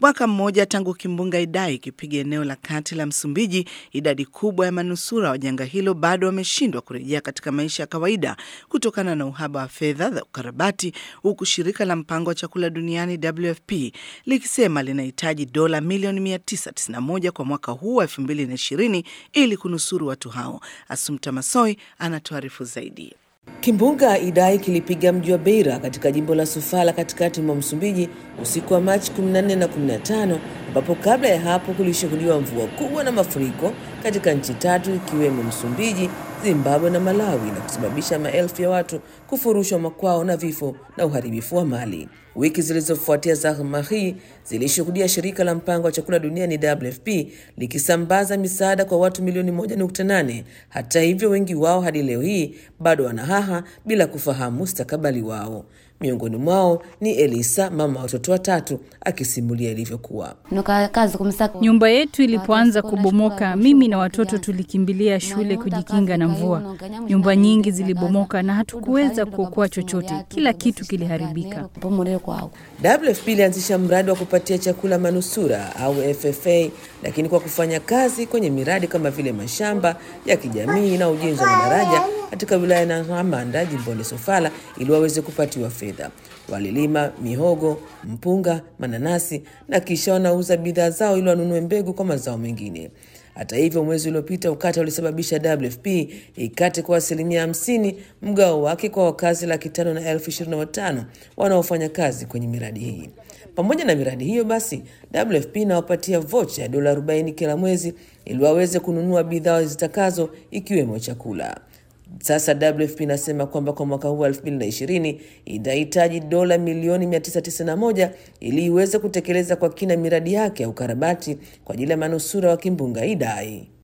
Mwaka mmoja tangu kimbunga Idai ikipiga eneo la kati la Msumbiji, idadi kubwa ya manusura wa janga hilo bado wameshindwa kurejea katika maisha ya kawaida kutokana na uhaba wa fedha za ukarabati, huku shirika la mpango wa chakula duniani WFP likisema linahitaji dola milioni 991 kwa mwaka huu wa 2020 ili kunusuru watu hao. Asumta Masoi anatuarifu zaidi. Kimbunga Idai kilipiga mji wa Beira katika jimbo la Sofala katikati mwa Msumbiji usiku wa Machi 14 na 15, ambapo kabla ya hapo kulishuhudiwa mvua kubwa na mafuriko katika nchi tatu ikiwemo Msumbiji, Zimbabwe na Malawi na kusababisha maelfu ya watu kufurushwa makwao na vifo na uharibifu wa mali. Wiki zilizofuatia zahma hii zilishuhudia shirika la mpango wa chakula duniani WFP likisambaza misaada kwa watu milioni 1.8. Hata hivyo, wengi wao hadi leo hii bado wanahaha bila kufahamu mustakabali wao. Miongoni mwao ni Elisa, mama wa watoto watatu, akisimulia ilivyokuwa. Nyumba yetu ilipoanza kubomoka, mimi na watoto tulikimbilia shule kujikinga na mvua. Nyumba nyingi zilibomoka na hatukuweza kuokoa chochote, kila kitu kiliharibika. WFP ilianzisha mradi wa kupatia chakula manusura au FFA, lakini kwa kufanya kazi kwenye miradi kama vile mashamba ya kijamii na ujenzi wa madaraja katika wilaya ya Nhamanda jimboni Sofala ili waweze kupatiwa fedha. Walilima mihogo, mpunga, mananasi na kisha wanauza bidhaa zao ili wanunue mbegu kwa mazao mengine. Hata hivyo, mwezi uliopita ukata ulisababisha WFP ikate kwa asilimia hamsini mgao wake kwa wakazi laki tano na elfu ishirini na watano wanaofanya kazi kwenye miradi hii. Pamoja na miradi hiyo basi, WFP inawapatia vocha ya dola 40 kila mwezi ili waweze kununua bidhaa zitakazo ikiwemo chakula. Sasa WFP inasema kwamba kwa mwaka huu wa 2020 itahitaji dola milioni 991 ili iweze kutekeleza kwa kina miradi yake ya ukarabati kwa ajili ya manusura wa kimbunga Idai.